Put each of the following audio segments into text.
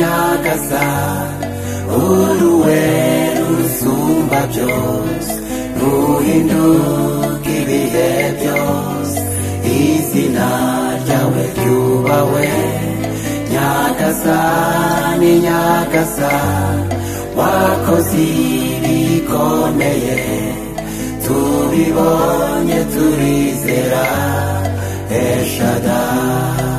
neza uruwe rusumba byose ruhinduka ibihe byose izina ryawe ryubahwe nyagasani nyagasani wakoze ibikomeye tubibonye turizera eshadari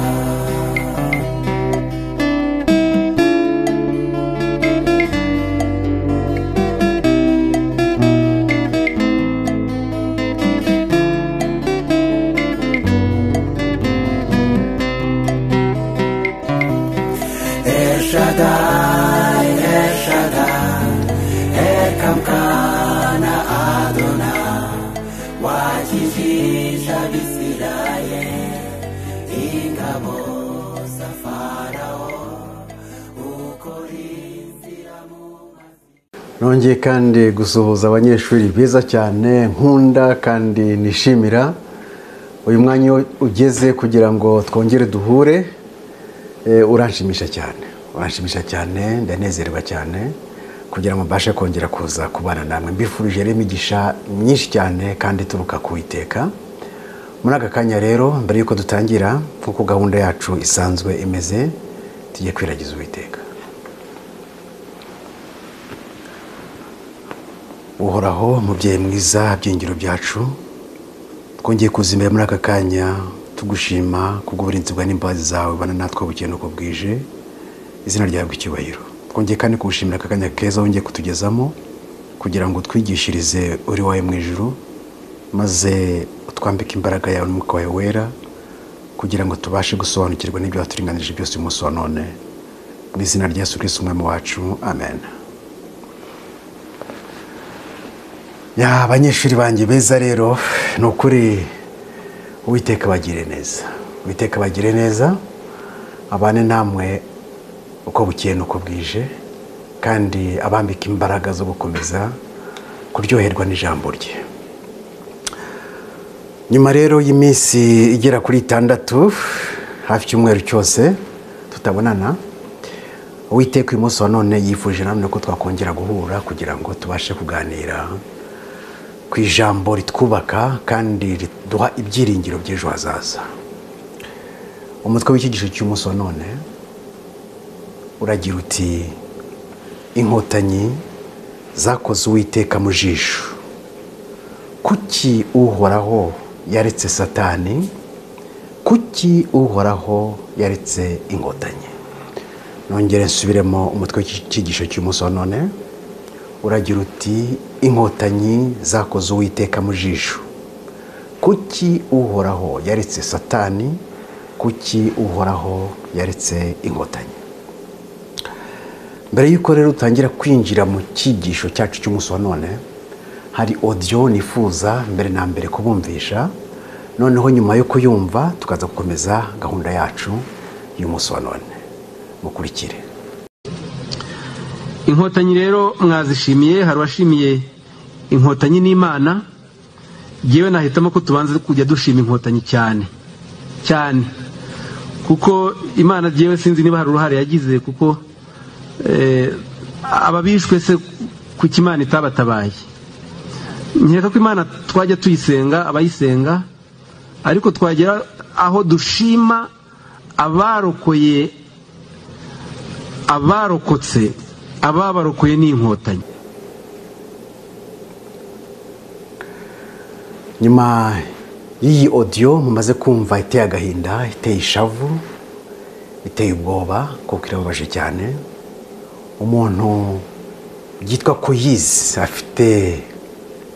Shaddai, El Shaddai, Elkamkana Adonai, wakijisha Bisirayeli, ingabo za Farao, ukorinzira mu nongeye kandi gusuhuza abanyeshuri beza cyane nkunda kandi nishimira uyu mwanya ugeze kugira ngo twongere duhure Eh, uranshimisha cyane uranshimisha cyane ndanezerwa cyane kugira ngo mbashe kongera kuza kubana namwe mbifurije rero imigisha myinshi cyane kandi ituruka ku iteka muri aka kanya rero mbere y'uko dutangira nk'uko gahunda yacu isanzwe imeze tujye kwiragiza uwiteka uhoraho mubyeyi mwiza byingiro byacu twongeye kuzimbira muri aka kanya tugushima kubw'uburinzi bwa n'imbabazi zawe bana natwe bukeye uko bwije izina ryawe icyubahiro twongeye kandi kugushimira aka kanya keza wongeye kutugezamo kugira ngo utwigishirize uri wawe mu ijuru maze utwambike imbaraga yawe n'umwuka wawe wera kugira ngo tubashe gusobanukirwa n'ibyo waturinganije byose uyu munsi wa none mu izina rya yesu kirisitu umwami wacu amen ya abanyeshuri banjye beza rero ni ukuri uwiteka bagire neza uwiteka bagire neza abane namwe uko bukeye n'uko bwije kandi abambika imbaraga zo gukomeza kuryoherwa n'ijambo rye nyuma rero y'iminsi igera kuri itandatu hafi icyumweru cyose tutabonana uwiteka uyu munsi wa none yifuje namwe ko twakongera guhura kugira ngo tubashe kuganira ku ijambo ritwubaka kandi riduha ibyiringiro by'ejo hazaza umutwe w'ikigisho cy'umunsi wa none uragira uti inkotanyi zakoze uwiteka mu jisho kuki uhoraho yaretse satani kuki uhoraho yaretse inkotanyi nongere nsubiremo umutwe w'ikigisho cy'umunsi wa none uragira uti inkotanyi zakoze uwiteka mu jisho kuki uhoraho yaretse satani kuki uhoraho yaretse inkotanyi mbere y'uko rero utangira kwinjira mu cyigisho cyacu cy'umunsi wa none hari odiyo nifuza mbere na mbere kubumvisha noneho nyuma yo kuyumva tukaza gukomeza gahunda yacu y'umunsi wa none mukurikire inkotanyi rero mwazishimiye hari uwashimiye inkotanyi n'imana yewe nahitamo ko tubanza kujya dushima inkotanyi cyane cyane kuko imana yewe sinzi niba hari uruhare yagize kuko eh, ababishwe se kuki imana itabatabaye nkeka ko imana twajya tuyisenga abayisenga ariko twagera aho dushima abarokoye abarokotse ababarokoye n'inkotanyi nyuma y'iyi odiyo mumaze kumva iteye agahinda iteye ishavu iteye ubwoba kuko irababaje cyane umuntu yitwa ko yize afite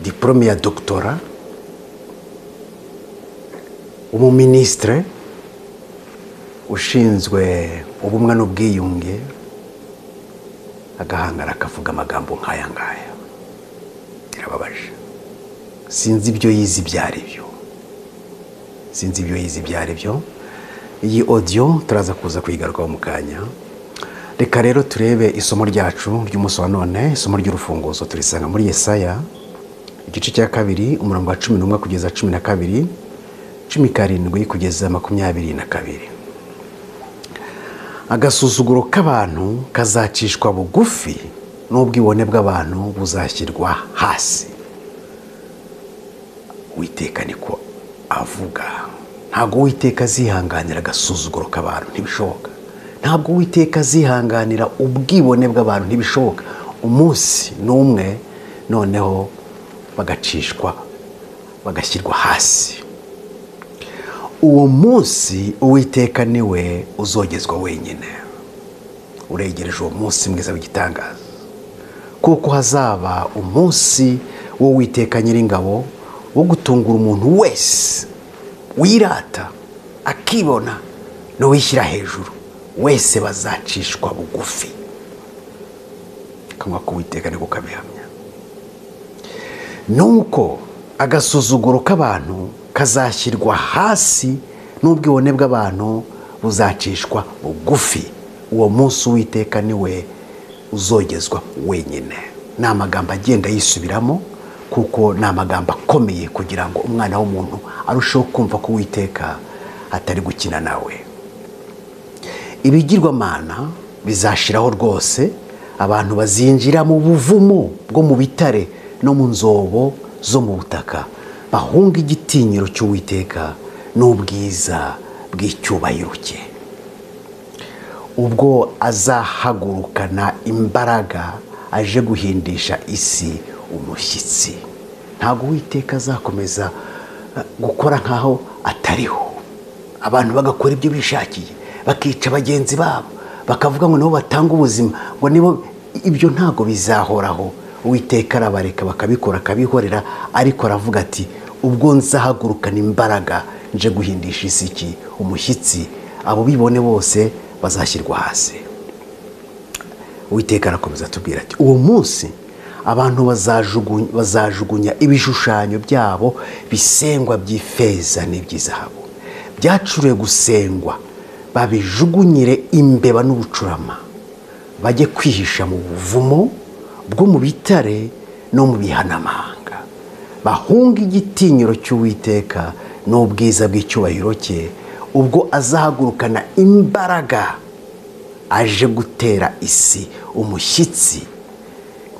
diporome ya dogitora umuminisitire ushinzwe ubumwe n'ubwiyunge agahangara akavuga amagambo nk'aya ngaya birababaje sinzi ibyo yize ibyo ari byo sinzi ibyo yize ibyo ari byo iyi odiyo turaza kuza kuyigarukaho mu kanya reka rero turebe isomo ryacu ry'umunsi wa none isomo ry'urufunguzo turisanga muri yesaya igice cya kabiri umurongo wa cumi n'umwe kugeza cumi na kabiri cumi karindwi kugeza makumyabiri na kabiri agasuzuguro k'abantu kazacishwa bugufi n'ubwibone bw'abantu buzashyirwa hasi witeka niko avuga ntabwo witeka azihanganira agasuzuguro k'abantu ntibishoboka ntabwo witeka azihanganira ubwibone bw'abantu ntibishoboka umunsi n'umwe noneho bagacishwa bagashyirwa hasi uwo munsi uwiteka niwe uzogezwa wenyine uregereje uwo munsi mwiza w'igitangaza kuko hazaba umunsi w'uwiteka nyiringabo wo gutungura umuntu wese wirata akibona n'uwishyira hejuru wese bazacishwa bugufi akanwa k'uwiteka niko kabihamya nuko agasuzuguro k'abantu kazashyirwa hasi n'ubwibone bw'abantu buzacishwa bugufi uwo munsi uwiteka niwe uzogezwa wenyine ni amagambo agenda yisubiramo kuko ni amagambo akomeye kugira ngo umwana w'umuntu arusheho kumva ko uwiteka atari gukina nawe ibigirwamana bizashiraho rwose abantu bazinjira mu buvumo bwo mu bitare no mu nzobo zo mu butaka bahunga igitinyiro cy'uwiteka n'ubwiza bw'icyubahiro cye ubwo azahagurukana imbaraga aje guhindisha isi umushyitsi ntabwo uwiteka azakomeza gukora nk'aho atariho abantu bagakora ibyo bishakiye bakica bagenzi babo bakavuga ngo nabo batanga ubuzima ngo nibo ibyo ntabwo bizahoraho uwiteka arabareka bakabikora akabihorera ariko aravuga ati ubwo nzahagurukana imbaraga nje guhindisha isiki umushyitsi abo bibone bose bazashyirwa hasi uwiteka arakomeza atubwira ati uwo munsi abantu bazajugunya ibishushanyo byabo bisengwa by'ifeza n'iby'izahabu byacuriwe gusengwa babijugunyire imbeba n'ubucurama bajye kwihisha mu buvumo bwo mu bitare no mu bihanamahanga bahunge igitinyiro cy'uwiteka n'ubwiza bw'icyubahiro cye ubwo azahagurukana imbaraga aje gutera isi umushyitsi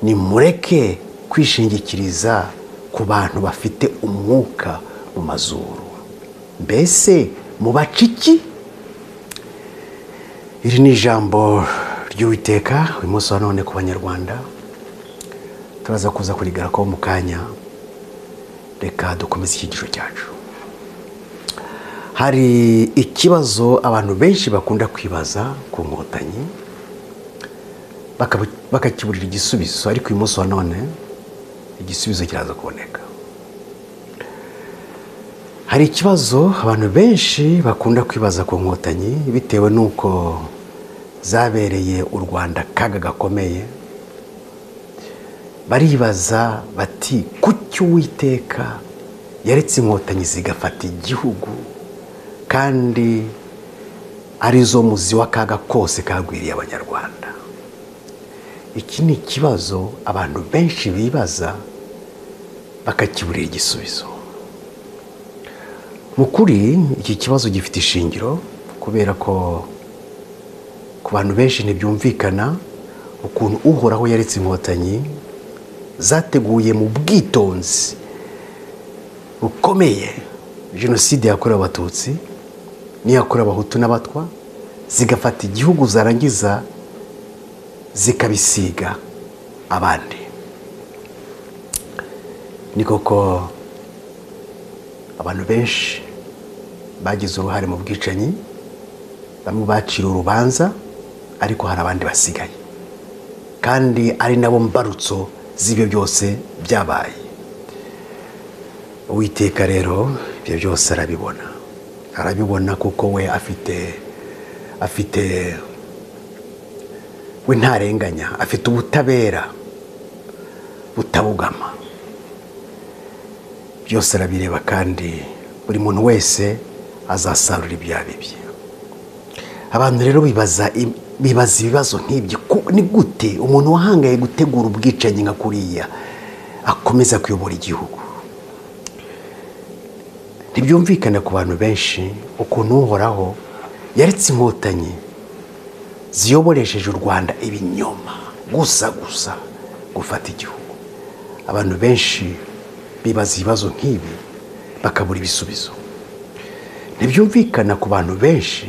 nimureke kwishingikiriza ku bantu bafite umwuka mu mazuru mbese mubaca iki iri ni ijambo ry'uwiteka uyu munsi wa none ku banyarwanda turaza kuza kurigaragaho mu kanya reka dukomeze ikigisho cyacu hari ikibazo abantu benshi bakunda kwibaza ku nkotanyi bakakiburira igisubizo ariko uyu munsi wa none igisubizo kiraza kuboneka hari ikibazo abantu benshi bakunda kwibaza ku nkotanyi bitewe n'uko zabereye u rwanda akaga gakomeye baribaza bati kuki uwiteka yaretse inkotanyi zigafata igihugu kandi arizo muzi w'akaga kose kagwiriye abanyarwanda iki ni ikibazo abantu benshi bibaza bakakiburira igisubizo mu kuri iki kibazo gifite ishingiro kubera ko ku bantu benshi ntibyumvikana ukuntu uhoraho yaretse inkotanyi zateguye mu bwitonzi bukomeye jenoside yakorewe abatutsi n'iyakorewe abahutu n'abatwa zigafata igihugu zarangiza zikabisiga abandi ni koko abantu benshi bagize uruhare mu bwicanyi bamwe bacira urubanza ariko hari abandi basigaye kandi ari nabo mbarutso z'ibyo byose byabaye uwiteka rero ibyo byose arabibona arabibona kuko we afite afite we ntarenganya afite ubutabera butabugama byose arabireba kandi buri muntu wese azasarura ibyabibye abantu rero bibaza ibibazo nk'ibyo ni gute umuntu wahangaye gutegura ubwicanyi nka kuriya akomeza kuyobora igihugu ntibyumvikane ku bantu benshi ukuntu uhoraho yaretse inkotanyi ziyoboresheje u rwanda ibinyoma gusa gusa gufata igihugu abantu benshi bibaza ibibazo nk'ibi bakabura ibisubizo ntibyumvikana ku bantu benshi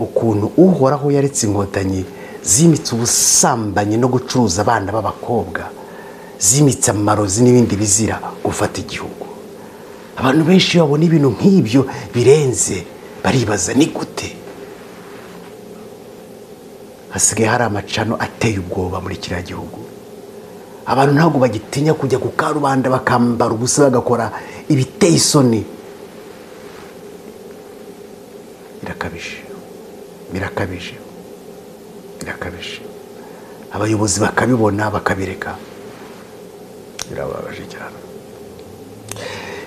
ukuntu uhoraho yaretse inkotanyi zimitse ubusambanyi no gucuruza abana b'abakobwa zimitse amarozi n'ibindi bizira gufata igihugu abantu benshi iyo babona ibintu nk'ibyo birenze baribaza ni gute hasigaye hari amacano ateye ubwoba muri kiriya gihugu abantu ntabwo bagitinya kujya ku karubanda bakambara ubusa bagakora ibiteye isoni birakabije birakabije birakabije abayobozi bakabibona bakabireka birababaje cyane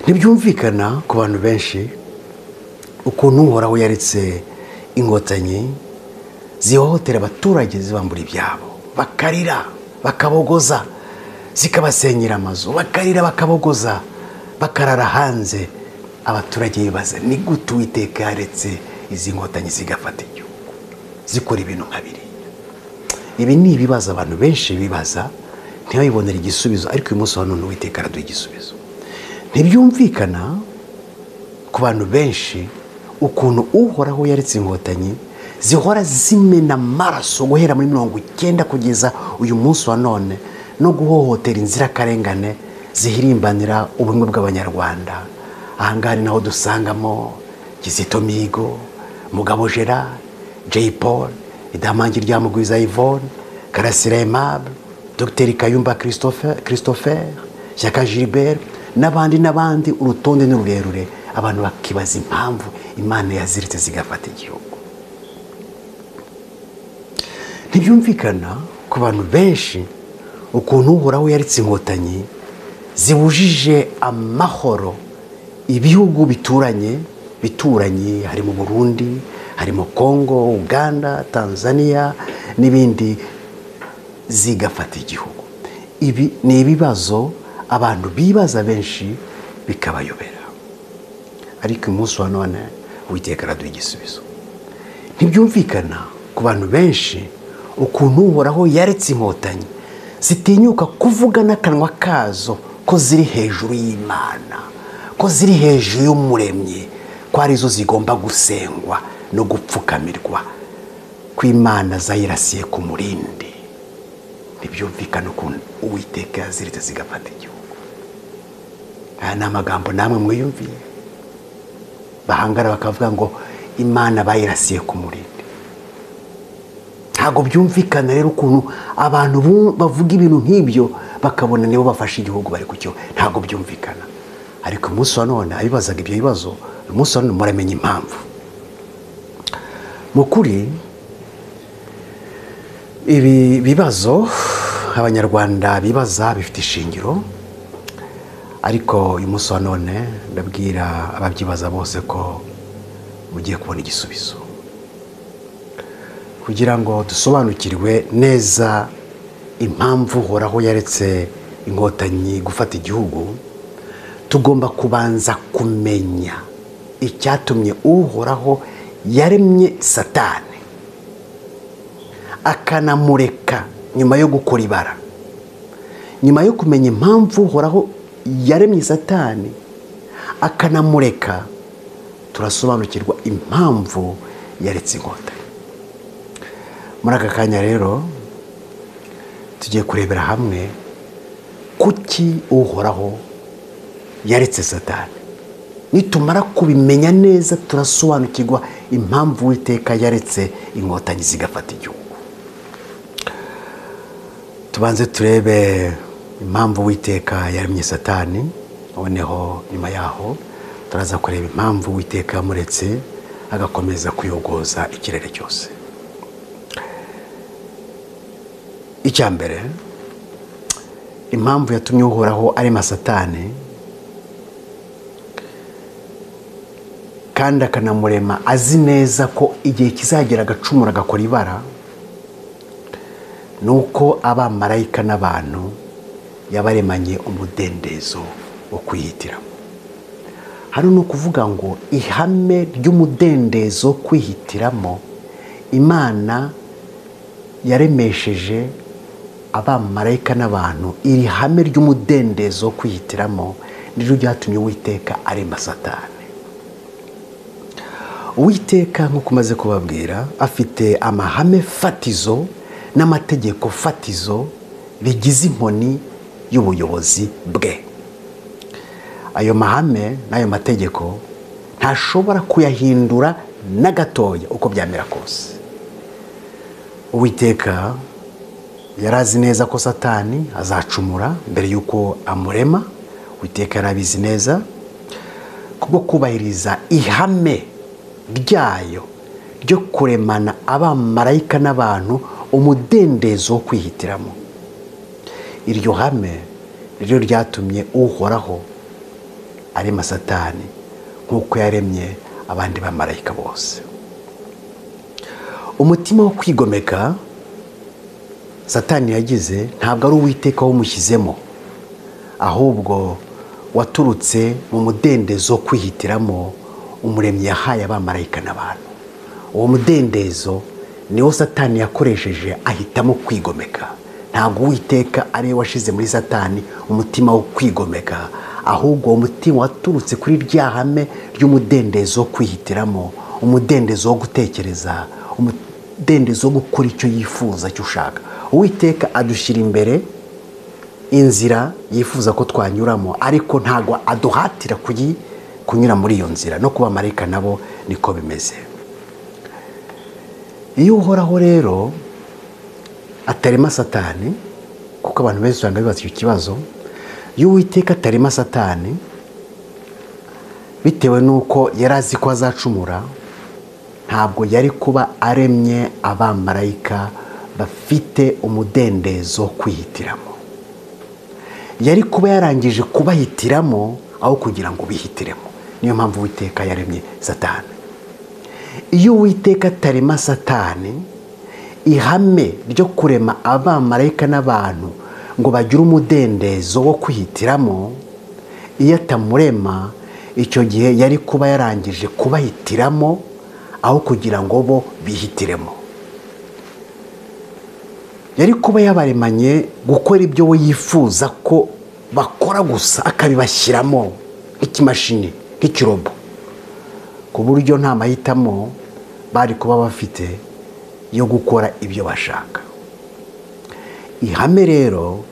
ntibyumvikana ku bantu benshi ukuntu uhoraho yaretse inkotanyi zihohotera abaturage zibambura ibyabo bakarira bakabogoza zikabasenyera amazu bakarira bakabogoza bakarara hanze abaturage bibaza ni gute uwiteka yaretse izi nkotanyi zigafata igihugu zikora ibintu nka biriya ibi ni ibibazo abantu benshi bibaza ntibabibonere igisubizo ariko uyu munsi wa none uwiteka araduha igisubizo ntibyumvikana ku bantu benshi ukuntu uhoraho yaretse inkotanyi zihora zimena amaraso guhera muri mirongo icyenda kugeza uyu munsi wa none no guhohotera inzirakarengane zihirimbanira ubumwe bw'abanyarwanda ahangaha ni naho dusangamo kizito mihigo mugabo gerard jay paul idamangi rya mugwiza yvonne karasira aimable dr kayumba christopher shyaka gilbert n'abandi n'abandi urutonde ni rurerure abantu bakibaza impamvu imana yaziritse zigafata igihugu ntibyumvikana ku bantu benshi ukuntu uhoraho yaritse inkotanyi zibujije amahoro ibihugu bituranye bituranyi harimo burundi harimo kongo uganda tanzania n'ibindi zigafata igihugu ibi ni ibibazo abantu bibaza benshi bikabayobera ariko uyu munsi wa none witeka araduha igisubizo ntibyumvikana ku bantu benshi ukuntu uhoraho yaretse inkotanyi zitinyuka kuvuga n'akanwa kazo ko ziri hejuru y'imana ko ziri hejuru y'umuremyi ko arizo zigomba gusengwa no gupfukamirwa ko imana zayirasiye ku murindi ntibyumvikane ukuntu uwiteka yaziritse zigafata igihugu aya ni amagambo namwe mwiyumviye bahangara bakavuga ngo imana bayirasiye ku murindi ntabwo byumvikana rero ukuntu abantu bavuga ibintu nk'ibyo bakabona nibo bafashe igihugu bari kucyo ntabwo byumvikana ariko umunsi wa none abibazaga ibyo bibazo uyu munsi wa none muramenya impamvu mu kuri ibi bibazo abanyarwanda bibaza bifite ishingiro ariko uyu munsi wa none ndabwira ababyibaza bose ko mugiye kubona igisubizo kugira ngo dusobanukirwe neza impamvu uhoraho yaretse inkotanyi gufata igihugu tugomba kubanza kumenya icyatumye uhoraho yaremye satani akanamureka nyuma yo gukora ibara nyuma yo kumenya impamvu uhoraho yaremye satani akanamureka turasobanukirwa impamvu yaretse inkota muri aka kanya rero tugiye kurebera hamwe kuki uhoraho yaretse satani nitumara kubimenya neza turasobanukirwa impamvu uwiteka yaretse inkotanyi zigafata igihugu tubanze turebe impamvu uwiteka yaremye satani noneho nyuma yaho turaza kureba impamvu uwiteka yamuretse agakomeza kuyogoza ikirere cyose icya mbere impamvu yatumye uhoraho arema satani kandi akanamurema azi neza ko igihe kizagera agacumura agakora ibara ni uko abamarayika n'abantu yabaremanye umudendezo wo kwihitiramo hano ni ukuvuga ngo ihame ry'umudendezo wo kwihitiramo imana yaremesheje abamarayika n'abantu iri hame ry'umudendezo wo kwihitiramo niryo ryatumye uwiteka arema satani uwiteka nk'uko umaze kubabwira afite amahame fatizo n'amategeko fatizo bigize inkoni y'ubuyobozi bwe ayo mahame n'ayo mategeko ntashobora kuyahindura na gatoya uko byamera kose uwiteka yari azi neza ko satani azacumura mbere y'uko amurema uwiteka yari abizi neza kubwo kubahiriza ihame ryayo ryo kuremana abamarayika n'abantu umudendezo wo kwihitiramo iryo hame ryo ryatumye uhoraho arema satani nk'uko yaremye abandi bamarayika bose umutima wo kwigomeka satani yagize ntabwo ari uwiteka wamushyizemo ahubwo waturutse mu mudendezo wo kwihitiramo umuremyi yahaye abamarayika n'abantu uwo mudendezo niwo satani yakoresheje ahitamo kwigomeka ntabwo uwiteka ariwe washyize muri satani umutima wo kwigomeka ahubwo uwo mutima waturutse kuri rya hame ry'umudendezo wo kwihitiramo umudendezo wo gutekereza umudendezo wo gukora icyo yifuza icyo ushaka uwiteka adushyira imbere inzira yifuza ko twanyuramo ariko ntabwo aduhatira kunyura muri iyo nzira no kuba marayika nabo niko bimeze iyo uhoraho rero atarema satani kuko abantu benshi usanga bibaza icyo kibazo iyo uwiteka atarema satani bitewe n'uko yari azi ko azacumura ntabwo yari kuba aremye abamarayika bafite umudendezo wo kwihitiramo yari kuba yarangije kubahitiramo aho kugira ngo bihitiremo niyo mpamvu uwiteka yaremye satani iyo uwiteka atarema satani ihame ryo kurema abamarayika n'abantu ngo bagire umudendezo wo kwihitiramo iyo atamurema icyo gihe yari kuba yarangije kubahitiramo aho kugira ngo bo bihitiremo yari kuba yabaremanye gukora ibyo we yifuza ko bakora gusa akabibashyiramo nk'ikimashini nk'ikirobo ku buryo nta mahitamo bari kuba bafite yo gukora ibyo bashaka ihame rero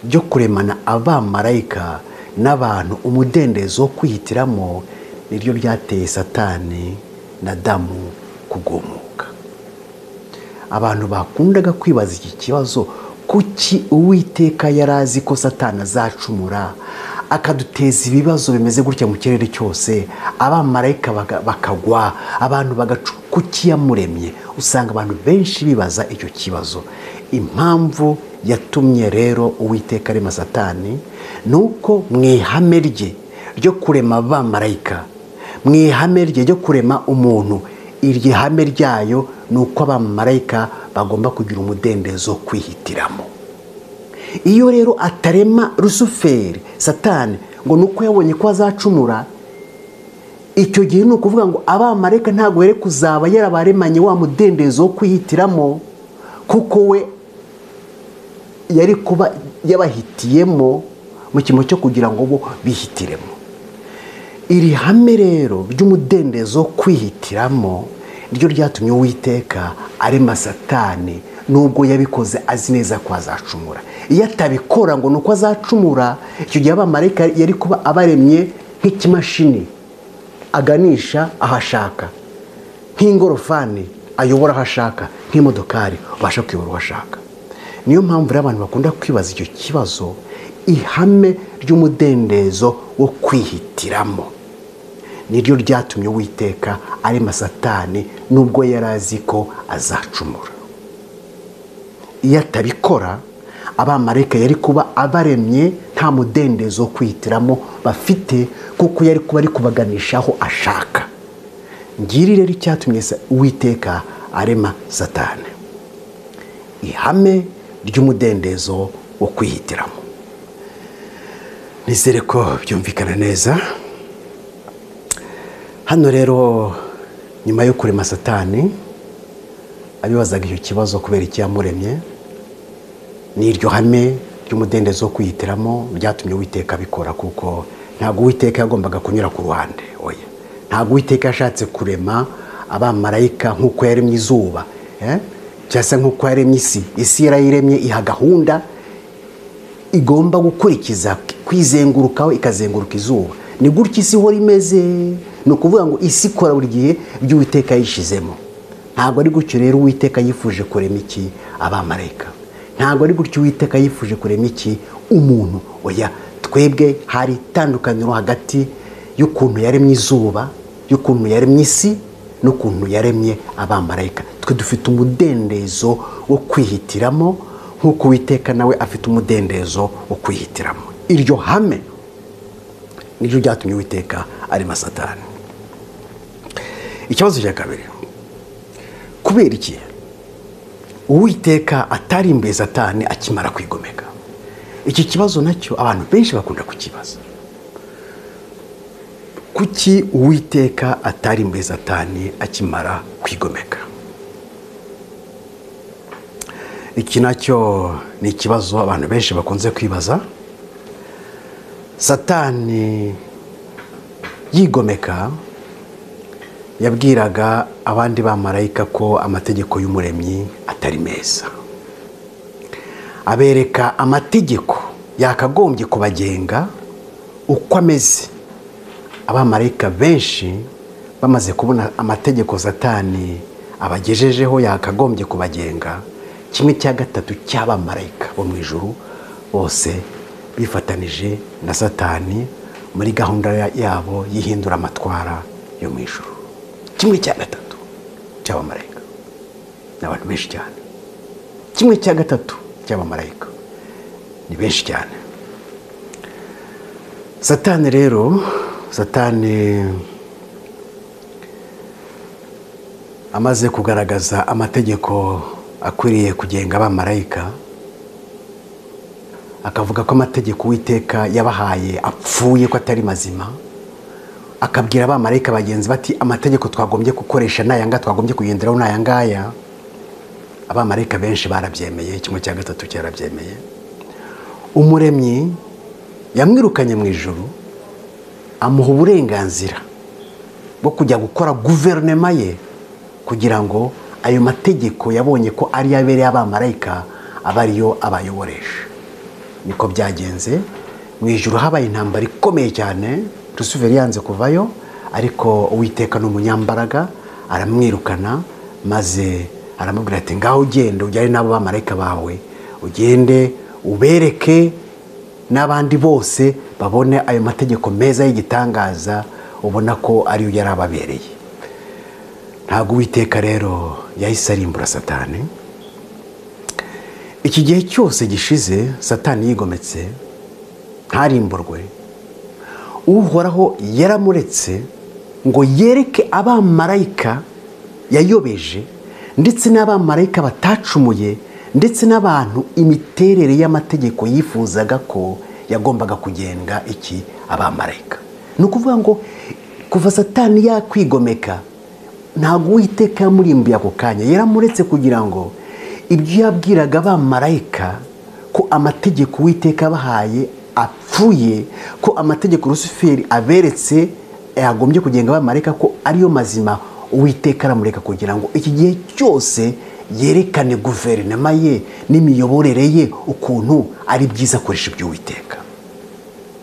ryo kuremana abamarayika n'abantu umudendezo wo kwihitiramo niryo ryateye satani na damu kugumuka abantu bakundaga kwibaza iki kibazo kuki uwiteka yari azi ko satana azacumura akaduteza ibibazo bimeze gutya mu kirere cyose abamarayika bakagwa abantu kuki yamuremye usanga abantu benshi bibaza icyo kibazo impamvu yatumye rero uwiteka arema satani ni uko mu ihame rye ryo kurema abamarayika mu ihame rye ryo kurema umuntu iryo hame ryayo ni uko abamarayika bagomba kugira umudendezo wo kwihitiramo iyo rero atarema rusuferi satani ngo ni uko yabonye ko azacumura icyo gihe ni ukuvuga ngo abamarayika ntabwo yari kuzaba yarabaremanye wa mudendezo wo kwihitiramo kuko we yari kuba yabahitiyemo mu cyimo cyo kugira ngo bo bihitiremo iri hame rero ry'umudendezo wo kwihitiramo ryo ryatumye uwiteka arema satani nubwo yabikoze azi neza ko azacumura iyo atabikora ngo ni uko azacumura icyo gihe abamarayika yari kuba abaremye nk'ikimashini aganisha aho ashaka nk'ingorofani ayobora aho ashaka nk'imodokari ubasha kuyobora aho ashaka niyo mpamvu rero abantu bakunda kwibaza icyo kibazo ihame ry'umudendezo wo kwihitiramo niryo ryatumye uwiteka arema satani nubwo yari azi ko azacumura iyo atabikora abamarayika yari kuba abaremye nta mudendezo wo kwihitiramo bafite kuko yari kuba ari kubaganishaho ashaka ngiri rero icyatumye uwiteka arema satani ihame ry'umudendezo wo kwihitiramo nizere ko byumvikana neza hano rero nyuma yo kurema satani abibazaga icyo kibazo kubera icyamuremye n'iryo hame ry'umudendezo wo kwihitiramo ryatumye uwiteka abikora kuko ntabwo uwiteka yagombaga kunyura ku ruhande oya ntabwo uwiteka yashatse kurema abamarayika nk'uko yaremye izuba eh? cyangwa se nk'uko yaremye isi isi yarayiremye iha gahunda igomba gukurikiza kwizengurukaho ikazenguruka izuba ni gutya isi ihora imeze ni ukuvuga ngo isi ikora buri gihe ibyo uwiteka yishizemo ntabwo ari gutyo rero uwiteka yifuje kurema iki abamarayika ntabwo ari gutyo uwiteka yifuje kurema iki umuntu oya twebwe hari itandukaniro hagati y'ukuntu yaremye izuba y'ukuntu yaremye isi n'ukuntu yaremye abamarayika twe dufite umudendezo wo kwihitiramo nk'uko uwiteka nawe afite umudendezo wo kwihitiramo iryo hame niryo ryatumye uwiteka ari masatani ikibazo cya kabiri kubera iki uwiteka atari imbere satani akimara kwigomeka iki kibazo nacyo abantu benshi bakunda kukibaza kuki uwiteka atari muri satani akimara kwigomeka iki nacyo ni ikibazo abantu benshi bakunze kwibaza satani yigomeka yabwiraga abandi bamarayika ko amategeko y'umuremyi atari meza abereka amategeko yakagombye kubagenga uko ameze abamarayika benshi bamaze kubona amategeko satani abagejejeho yakagombye kubagenga kimwe cya gatatu cy'abamarayika bo mu ijuru bose bifatanije na satani muri gahunda yabo y'ihindura amatwara yo mu ijuru kimwe cya gatatu cy'abamarayika ni abantu benshi cyane kimwe cya gatatu cy'abamarayika ni benshi cyane satani rero satani amaze kugaragaza amategeko akwiriye kugenga abamarayika akavuga ko amategeko uwiteka yabahaye apfuye ko atari mazima akabwira abamarayika bagenzi bati amategeko twagombye gukoresha n'ayanga twagombye kugenderaho n'ayangaya abamarayika benshi barabyemeye kimwe cya gatatu cyarabyemeye umuremyi yamwirukanye mu ijoro amuha uburenganzira bwo kujya gukora guverinoma ye kugira ngo ayo mategeko yabonye ko ariyo abereye abamarayika aba ariyo abayoboresha niko byagenze mu ijoro habaye intambara ikomeye cyane rusuferi yanze kuvayo ariko uwiteka ni umunyambaraga aramwirukana maze aramubwira ati ngaho ugende ujyane n'abo bamarayika bawe ugende ubereke n'abandi bose babone ayo mategeko meza y'igitangaza ubona ko ariyo yari ababereye ntabwo uwiteka rero yahise arimbura satani iki gihe cyose gishize satani yigometse ntarimburwe uhoraho yaramuretse ngo yereke abamarayika yayobeje ndetse n'abamarayika batacumuye ndetse n'abantu imiterere y'amategeko yifuzaga ko yagombaga kugenga iki abamarayika ni ukuvuga ngo kuva satani yakwigomeka ntabwo uwiteka yamurimbuye ako kanya yaramuretse kugira ngo ibyo yabwiraga abamarayika ko amategeko uwiteka abahaye apfuye ko amategeko rusuferi aberetse yagombye kugenga abamarayika ko ariyo mazima uwiteka aramureka kugira ngo iki gihe cyose yerekane guverinoma ye n'imiyoborere ye ukuntu ari byiza akoresha iby'uwiteka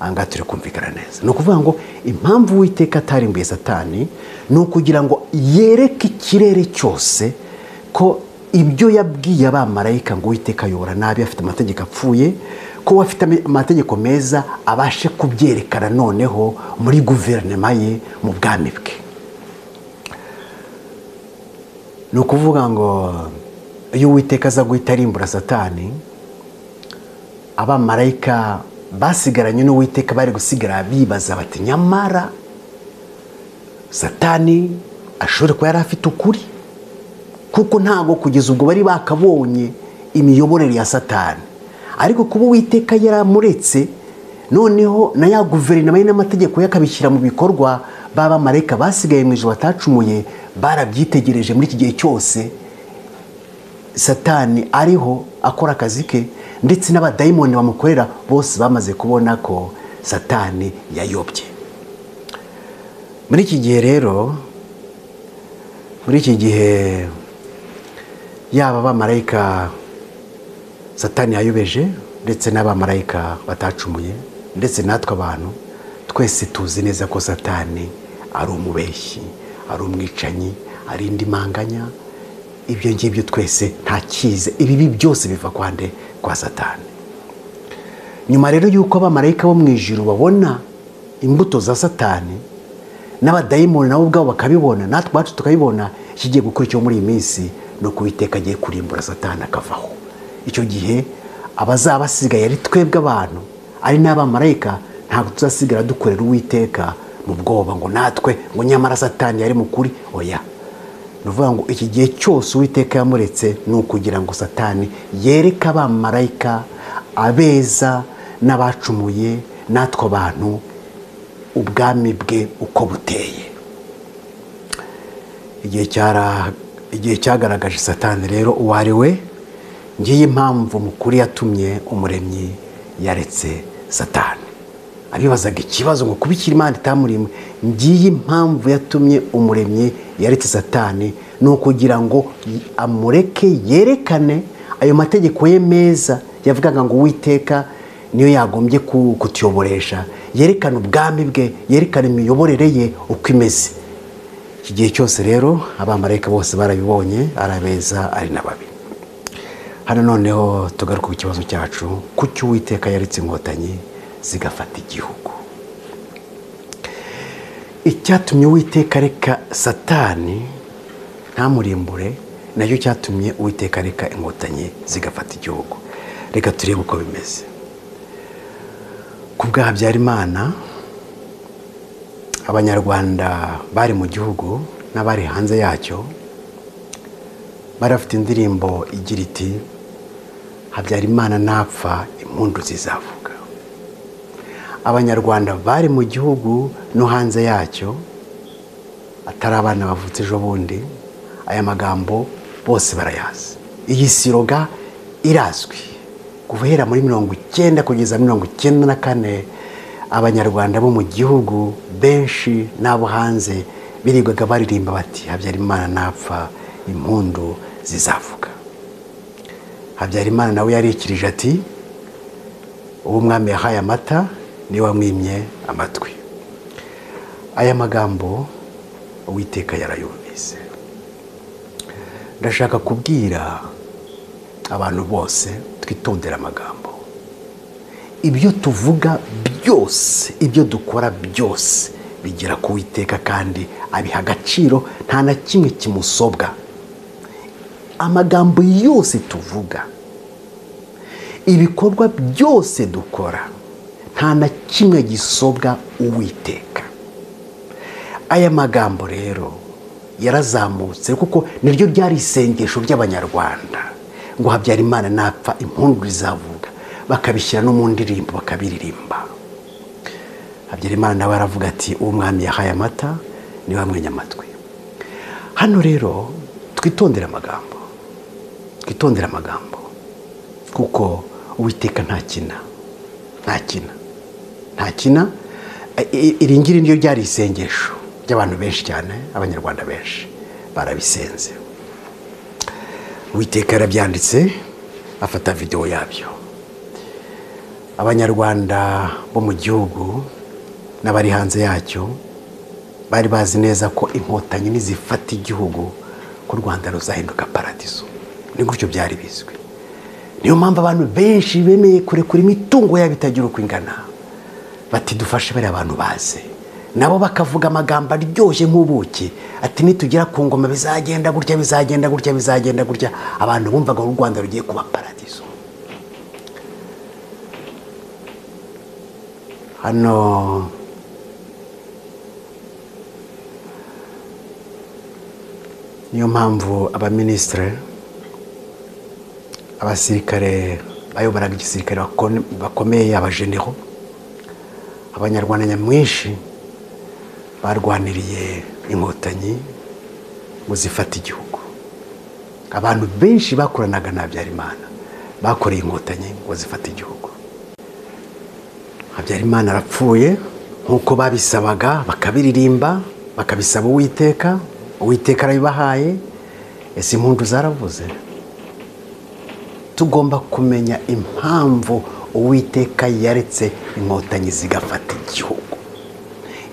aha ngaha turi kumvikana neza ni ukuvuga ngo impamvu uwiteka atarimbuye satani ni ukugira ngo yereke ikirere cyose ko ibyo yabwiye abamarayika ngo uwiteka ayobora nabi afite amategeko apfuye ko we afite amategeko meza abashe kubyerekana noneho muri guverinoma ye mu bwami bwe ni ukuvuga ngo iyo uwiteka aza guhita arimbura satani abamarayika basigaranye n'uwiteka bari gusigara bibaza bati nyamara satani ashobora kuba yari afite ukuri kuko ntabwo kugeza ubwo bari bakabonye imiyoborere ya satani ariko kuba uwiteka yaramuretse noneho na ya guverinoma ye n'amategeko ye akabishyira mu bikorwa b'abamarayika basigaye mu ijoro batacumuye barabyitegereje muri iki gihe cyose satani ariho akora akazi ke ndetse n'abadayimoni bamukorera bose bamaze kubona ko satani yayobye muri iki gihe rero muri iki gihe yaba abamarayika satani yayobeje ndetse n'abamarayika batacumuye ndetse natwe abantu twese tuzi neza ko satani ari umubeshyi ari umwicanyi ari indi manganya ibyo ngibyo twese ntakize ibibi byose biva kwa nde kwa satani nyuma rero y'uko abamarayika bo mu ijoro babona imbuto za satani n'abadayimoni nabo ubwabo bakabibona natwe iwacu tukabibona kigiye gukora icyo muri iyi minsi no kubiteka agiye kurimbura satani akavaho icyo gihe abazaba basigaye ari twebwe abantu ari n'abamarayika ntabwo tuzasigara dukorera uwiteka mu bwoba ngo natwe ngo nyamara satani yari mukuri oya ni ukuvuga ngo iki gihe cyose uwiteka yamuretse ni ukugira ngo satani yereke abamarayika abeza n'abacumuye natwe abantu ubwami bwe uko buteye igihe cyagaragaje satani rero uwo ari we ngiyi impamvu mukuru yatumye umuremyi yaretse satani abibazaga ikibazo ngo kubikira imana itamurimwe ngiyi impamvu yatumye umuremyi yaretse satani ni ukugira ngo amureke yerekane ayo mategeko ye meza yavugaga ngo uwiteka niyo yagombye kutuyoboresha yerekana ubwami bwe yerekana imiyoborere ye uko imeze iki gihe cyose rero abamarayika bose barabibonye arabeza ari na babi hano noneho tugaruka ku kibazo cyacu kuki uwiteka yaretse inkotanyi zigafata igihugu icyatumye uwiteka reka satani ntamurimbure nacyo cyatumye uwiteka reka inkotanyi zigafata igihugu reka turebe uko bimeze ku bwa habyarimana abanyarwanda bari mu gihugu n'abari hanze yacyo bari bafite indirimbo igira iti habyarimana napfa impundu zizavuga abanyarwanda bari mu gihugu no hanze yacyo atari abana bavutse ejo bundi aya magambo bose barayazi iyi siroga irazwi guhera muri mirongo icyenda kugeza mirongo icyenda na kane abanyarwanda bo mu gihugu benshi n'abo hanze birirwaga baririmba bati habyarimana napfa impundu zizavuga habyarimana nawe yarikirije ati uwo mwami yahaye amata niwe wamwimye amatwi aya magambo uwiteka yarayumvise ndashaka kubwira abantu bose twitondera amagambo ibyo tuvuga byose ibyo dukora byose bigera ku witeka kandi abiha agaciro nta na kimwe kimusobwa amagambo yose tuvuga ibikorwa byose dukora nta na kimwe gisobwa uwiteka aya magambo rero yarazamutse kuko niryo ryari isengesho ry'abanyarwanda ngo habyarimana napfa impundu izavuga bakabishyira no mu ndirimbo bakabiririmba habyarimana nawe aravuga ati uwo mwami yahaye amata niwe wamwenya amatwi hano rero twitondere amagambo twitondere amagambo kuko uwiteka ntakina ntakina ntakina iri ngiri niryo ryari isengesho ry'abantu benshi cyane abanyarwanda benshi barabisenze witeka yarabyanditse afata videwo yabyo abanyarwanda bo mu gihugu n'abari hanze yacyo bari bazi neza ko inkotanyi nizifata igihugu ko u rwanda ruzahinduka paradizo ni gutyo byari bizwi niyo mpamvu abantu benshi bemeye kurekura imitungo yabo itagira uko ingana bati dufashe bariya bantu baze nabo bakavuga amagambo aryoshye nk'ubuki ati nitugera ku ngoma bizagenda gutya bizagenda gutya bizagenda gutya abantu bumvaga u rwanda rugiye kuba paradizo hano niyo mpamvu abaminisitire abasirikare bayoboraga igisirikare bakomeye abajenero abanyarwanda nyamwinshi barwaniriye inkotanyi ngo zifate igihugu abantu benshi bakoranaga na habyarimana bakoreye inkotanyi ngo zifate igihugu habyarimana arapfuye nk'uko babisabaga bakabiririmba bakabisaba uwiteka uwiteka arabibahaye ese impundu zaravuze tugomba kumenya impamvu uwiteka yaretse inkotanyi zigafata igihugu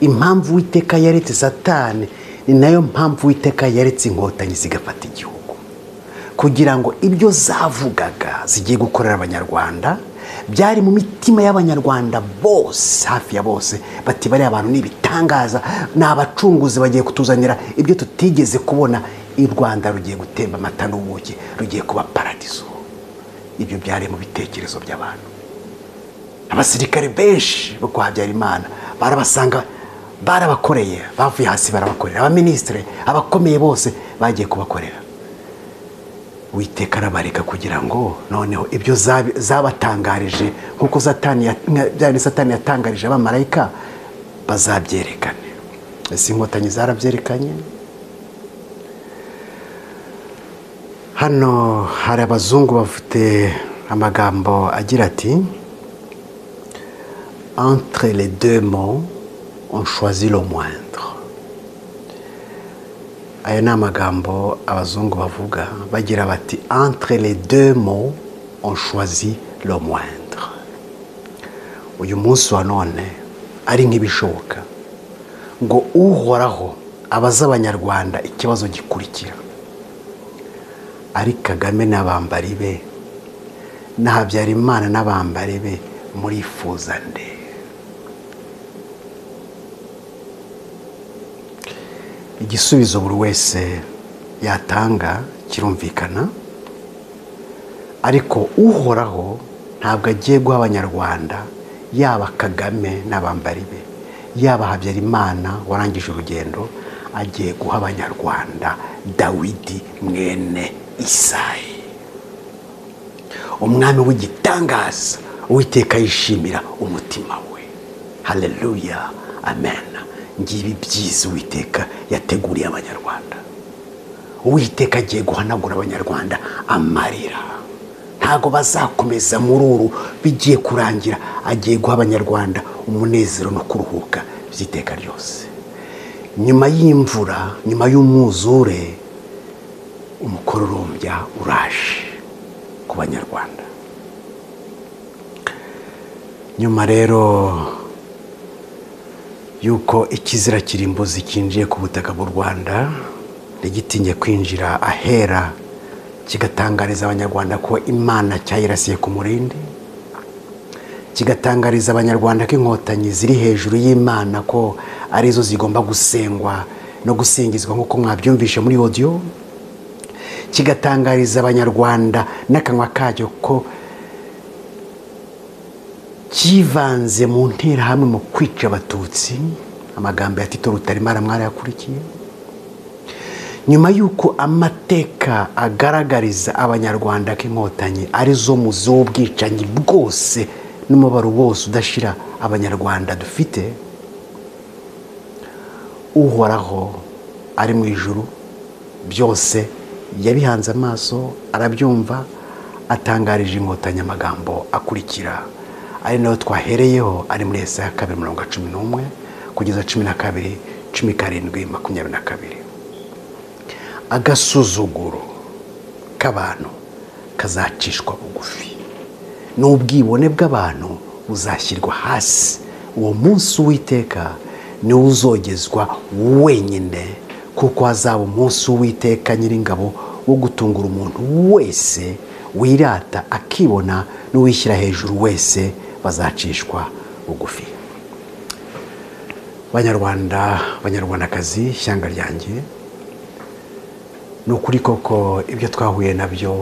impamvu uwiteka yaretse satani ni nayo mpamvu uwiteka yaretse inkotanyi zigafata igihugu kugira ngo ibyo zavugaga zigiye gukorera abanyarwanda byari mu mitima y'abanyarwanda bose hafi ya bose bati bariya abantu ni ibitangaza ni abacunguzi bagiye kutuzanira ibyo tutigeze kubona i rwanda rugiye gutemba amata n'ubuki rugiye kuba paradizo ibyo byari mu bitekerezo by'abantu abasirikare benshi bo kwa habyarimana barabasanga barabakoreye bavuye hasi barabakorera abaminisitire abakomeye bose bagiye kubakorera witeka arabareka kugira ngo noneho ibyo zabatangarije nk'uko satani yatangarije abamarayika bazabyerekane ese inkotanyi zarabyerekanye hano hari abazungu bafite amagambo agira ati entre les deux mots on choisit le moindre aya ni amagambo abazungu bavuga bagira bati entre les deux mots on choisit le moindre uyu munsi wa none ari nk'ibishoboka ngo uhoraho abaza abanyarwanda ikibazo gikurikira ari kagame n'abambari be na habyarimana n'abambari be murifuza nde igisubizo buri wese yatanga kirumvikana ariko uhoraho ntabwo agiye guha abanyarwanda yaba kagame n'abambari be yaba habyarimana warangije urugendo agiye guha abanyarwanda dawidi mwene isayi umwami w'igitangaza uwiteka yishimira umutima we hareruya amen ngibi byiza uwiteka yateguriye abanyarwanda uwiteka agiye guhanagura abanyarwanda amarira ntabwo bazakomeza muri uru bigiye kurangira agiye guha abanyarwanda umunezero no kuruhuka by'iteka ryose nyuma y'imvura nyuma y'umwuzure umukororombya uraje ku banyarwanda nyuma rero yuko ikizira kirimbuzi cyinjiye ku butaka bw'u rwanda ntigitinye kwinjira ahera kigatangariza abanyarwanda ko imana cyayirasiye ku murindi kigatangariza abanyarwanda ko inkotanyi ziri hejuru y'imana ko arizo zigomba gusengwa no gusingizwa nk'uko mwabyumvishe muri odiyo kigatangariza abanyarwanda n'akanwa kacyo ko cyivanze mu nterahamwe mu kwica abatutsi amagambo ya tito rutarimara mwarayakurikiye nyuma y'uko amateka agaragariza abanyarwanda ko inkotanyi arizo muzi w'ubwicanyi bwose n'umubaro wose udashira abanyarwanda dufite uhoraho ari mu ijuru byose yabihanze amaso arabyumva atangarije inkotanyi amagambo akurikira ari nayo twahereyeho ari muri ese ya kabiri mirongo cumi n'umwe kugeza cumi na kabiri cumi karindwi makumyabiri na kabiri agasuzuguro k'abantu kazacishwa bugufi n'ubwibone bw'abantu buzashyirwa hasi uwo munsi uwiteka niwo uzogezwa wenyine kuko hazaba umunsi w'uwiteka nyiringabo wo gutungura umuntu wese wirata akibona n'uwishyira hejuru wese bazacishwa bugufi banyarwanda banyarwandakazi ishyanga ryanjye ni ukuri koko ibyo twahuye nabyo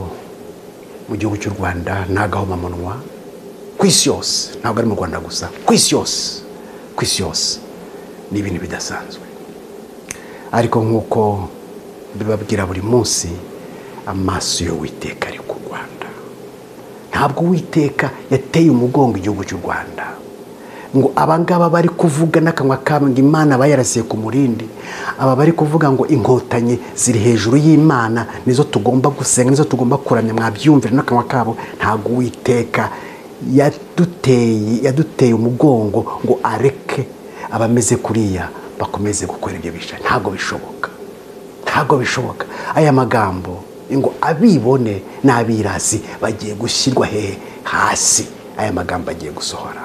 mu gihugu cy'u rwanda ni agahomamunwa ku isi yose ntabwo ari mu rwanda gusa ku isi yose ku isi yose ni ibintu bidasanzwe ariko nk'uko bibabwira buri munsi amaso yo witeka ari ku rwanda ntabwo uwiteka yateye umugongo igihugu cy'u rwanda ngo abangaba bari kuvuga n'akanwa kabo ngo imana bayarasiye ku murindi aba bari kuvuga ngo inkotanyi ziri hejuru y'imana nizo tugomba gusenga nizo tugomba kuramya mwabyumvira n'akanwa kabo ntabwo uwiteka yaduteye yaduteye umugongo ngo areke abameze kuriya bakomeze gukora ibyo bisha ntabwo bishoboka ntabwo bishoboka aya magambo ngo abibone n'abirasi bagiye gushyirwa hehe hasi aya magambo agiye gusohora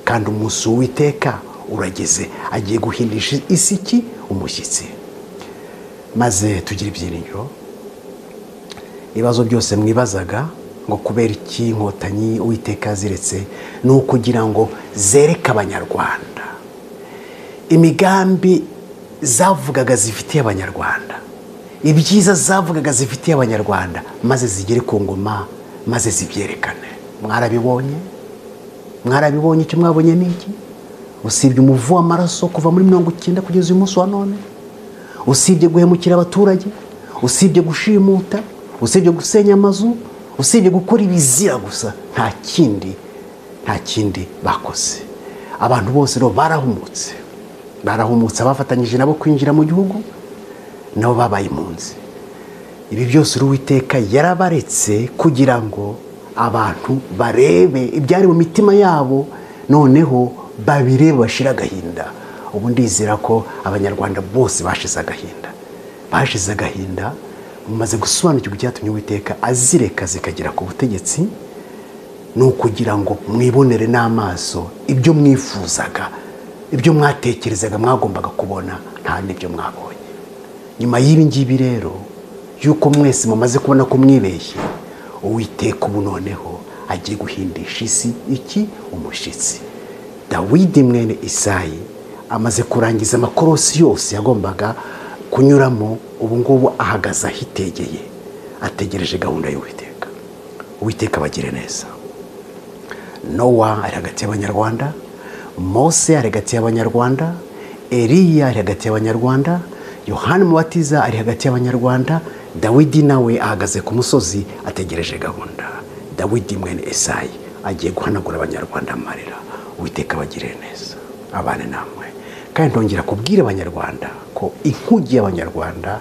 kandi umunsi w'iteka urageze agiye guhindisha isi iki umushyitsi maze tugire ibyiringiro ibibazo byose mwibazaga ngo kubera iki inkotanyi uwiteka ziretse ni ukugira ngo zereke abanyarwanda imigambi zavugaga zifitiye abanyarwanda ibyiza zavugaga zifitiye abanyarwanda maze zigere ku ngoma maze zibyerekane mwarabibonye mwarabibonye icyo mwabonye ni iki usibye umuvu w'amaraso kuva muri mirongo icyenda kugeza uyu munsi wa none usibye guhemukira abaturage usibye gushimuta usibye gusenya amazu usibye gukora ibizira gusa nta kindi nta kindi bakoze abantu bose rero barahumutse barahumutse abafatanyije nabo kwinjira mu gihugu nabo babaye impunzi ibi byose uruwiteka yarabaretse kugira ngo abantu barebe ibyari mu mitima yabo noneho babirebe bashire agahinda ubu ndizera ko abanyarwanda bose bashize agahinda bashize agahinda bamaze gusobanukirwa icyatumye uwiteka azireka zikagera ku butegetsi ni ukugira ngo mwibonere n'amaso ibyo mwifuzaga ibyo mwatekerezaga mwagombaga kubona nta n'ibyo mwabonye nyuma y'ibi ngibi rero y'uko mwese mumaze kubona ko mwibeshye uwiteka ubu noneho agiye guhindisha isi iki umushyitsi dawidi mwene isayi amaze kurangiza amakorosi yose yagombaga kunyuramo ubu ngubu ahagaze ahitegeye ategereje gahunda y'uwiteka uwiteka abagire neza nowa ari hagati y'abanyarwanda mose ari hagati y'abanyarwanda eriya ari hagati y'abanyarwanda yohani mubatiza ari hagati y'abanyarwanda dawidi nawe ahagaze ku musozi ategereje gahunda dawidi mwene esayi agiye guhanagura abanyarwanda amarira uwiteka abagire neza abane namwe kandi ntongera kubwira abanyarwanda ko inkugi y'abanyarwanda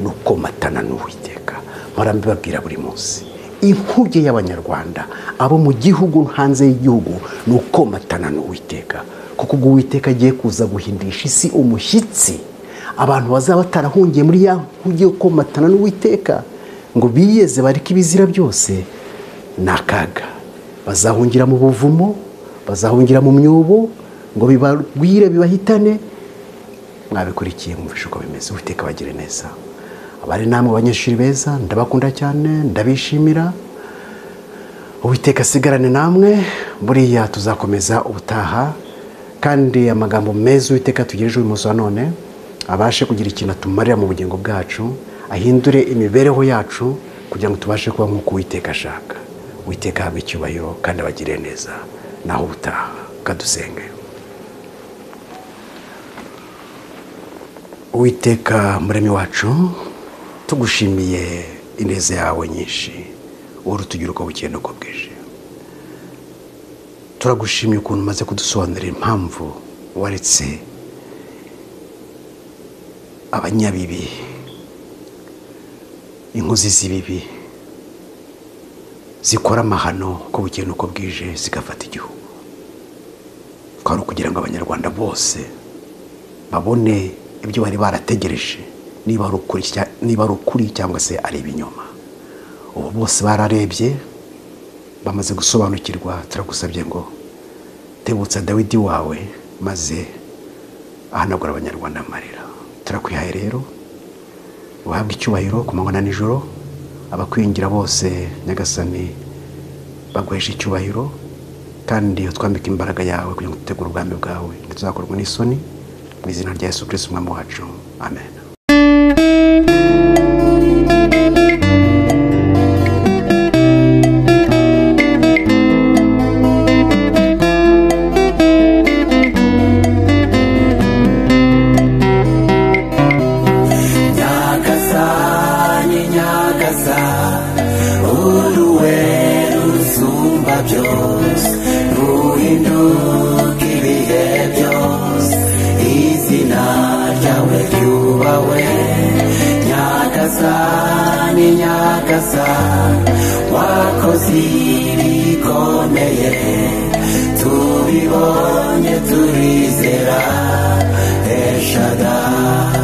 ni ukomatana n'uwiteka mpora mbibabwira buri munsi inkuge y'abanyarwanda abo mu gihugu hanze y'igihugu ni ukomatana n'uwiteka kuko ubwo uwiteka agiye kuza guhindisha isi umushyitsi abantu bazaba batarahungiye muri ya nkuge yo komatana n'uwiteka ngo biyeze bareke ibizira byose ni akaga bazahungira mu buvumo bazahungira mu myobo ngo bibagwire bibahitane mwabikurikiye mwumvishe uko bimeze uwiteka bagire neza abari namwe abanyeshuri beza ndabakunda cyane ndabishimira uwiteka asigarane namwe buriya tuzakomeza ubutaha kandi amagambo meza uwiteka tugejeje uyu munsi wa none abashe kugira ikintu atumarira mu bugingo bwacu ahindure imibereho yacu kugira ngo tubashe kuba nk'uko uwiteka ashaka witeka ahabwa icyubahiro kandi abagire neza naho ubutaha kadusenge uwiteka muremi wacu tugushimiye ineza yawe nyinshi wari utugira uko bukeye n'uko bwije turagushimiye ukuntu umaze kudusobanurira impamvu waretse abanyabibi inkozi z'ibibi zikora amahano uko bukeye n'uko bwije zigafata igihugu twari ukugira ngo abanyarwanda bose babone ibyo bari barategereje niba ari ukuri cyangwa se ari ibinyoma ubu bose bararebye bamaze gusobanukirwa turagusabye ngo tebutsa dawidi wawe maze ahanagura abanyarwanda amarira turakwihaye rero uhabwe icyubahiro ku manywa na nijoro abakwingira bose nyagasani baguhesha icyubahiro kandi utwambika imbaraga yawe kugira ngo dutegure ubwami bwawe ntituzakorwe n'isoni mu izina rya yesu kirisiti umwami wacu amen nyagasani nyagasa uruwe rusumba byose ruhinduka ibihe wakoze ibikomeye tubibonye turizera eshadari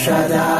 Shut up.